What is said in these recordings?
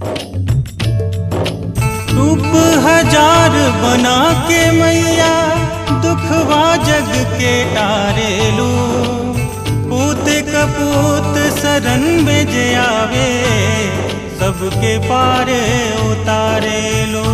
रूप हजार बना के मैया दुखवा जग के तारेलू पूत कपूत शरण में जे आवे सबके पारे उतारेलू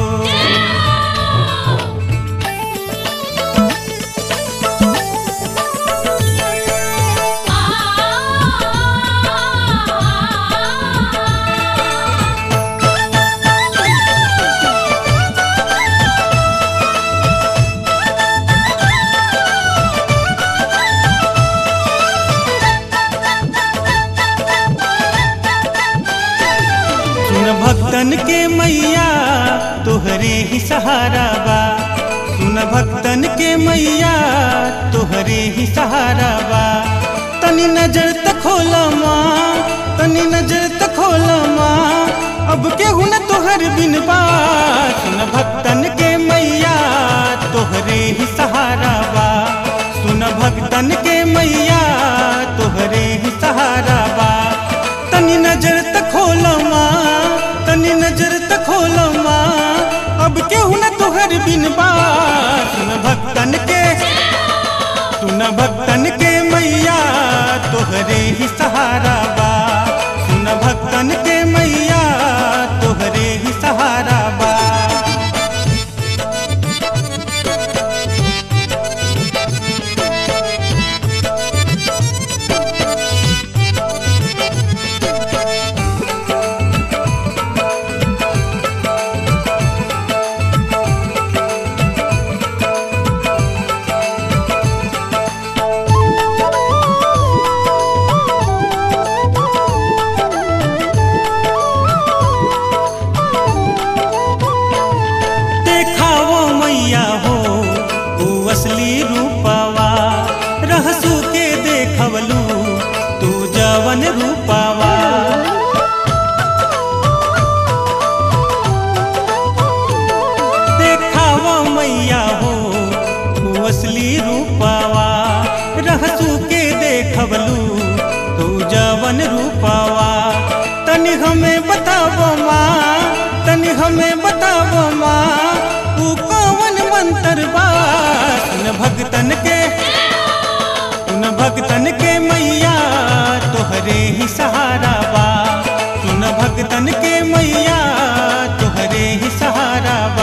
सुन भक्तन के मैया तोहरे ही सहारा बा सुन भक्तन के मैया तोहरे ही सहारा बा तनी नजर तक खोला माँ तनी नजर तक खोला माँ अब केहू न तोहर बिन बा सुन भक्तन के मैया तोहरे ही सहारा बा सुन भक्तन के मैया तोहरे ही सहारा बा तनी नजर तक खोला माँ तनी नजर तक खोला माँ अब केहू न तोहर बिन बा सुन भक्तन के सुन भक्तन के मैया तोहरे ही सहारा बा सुन भक्तन के मैया तोहरे ही सहारा बा देखावो मैया हो तू असली रूपावा रहसू के देखवलू तू जवन रूपावा देखावो मैया हो तू असली रूपावा रहसू के देखवलू तू जवन रूपावा तनि हमें बतावो माँ तनि हमें बतावो माँ तू कौन मंत्र बा सुन भगतन के सुन भगतन के मैया तोहरे ही सहारा बा सुन भगतन के मैया तोहरे ही सहारा बा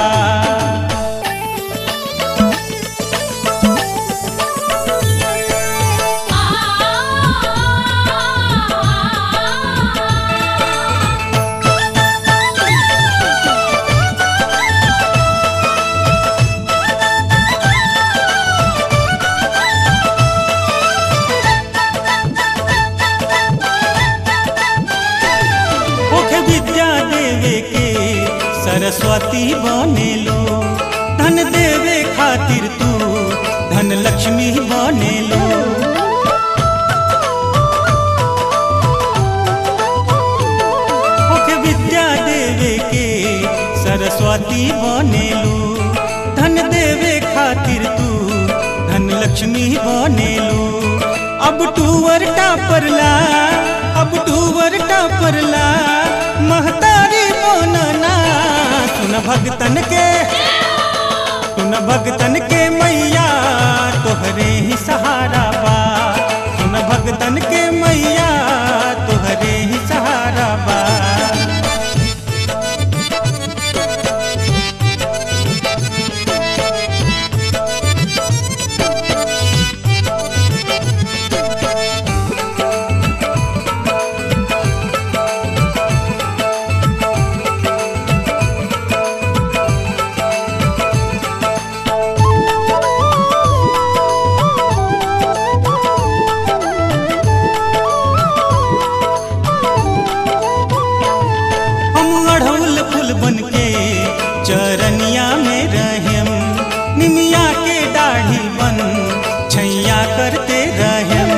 ओखे विद्या देवे के सरस्वती बनेलो धन देवे खातिर तू धन लक्ष्मी बनेलो ओखे विद्या देवे के सरस्वती बनेलो धन देवे खातिर तू धन लक्ष्मी बनेलो अब टूवर टापरला अब टूवर टापरला महतारी बनना सुन भगतन के सुन भगतन के मैया तोहरे ही सहारा बा सुन भगतन के मैया तोहरे ही सहारा बा हम अढ़ौल फूल बन के चरनिया में रहेम निमिया के दाढ़ी बन छैया करते रहेम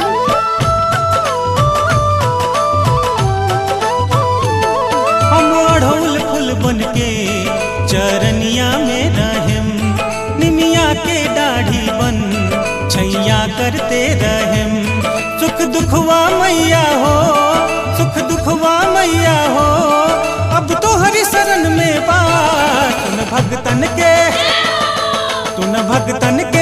हम अढ़ौल फूल बन के चरनिया में रहेम निमिया के दाढ़ी बन छैया करते रहेम सुख दुखवा मैया हो सुख दुखवा मैया हो अब भगतन के सुन भगतन के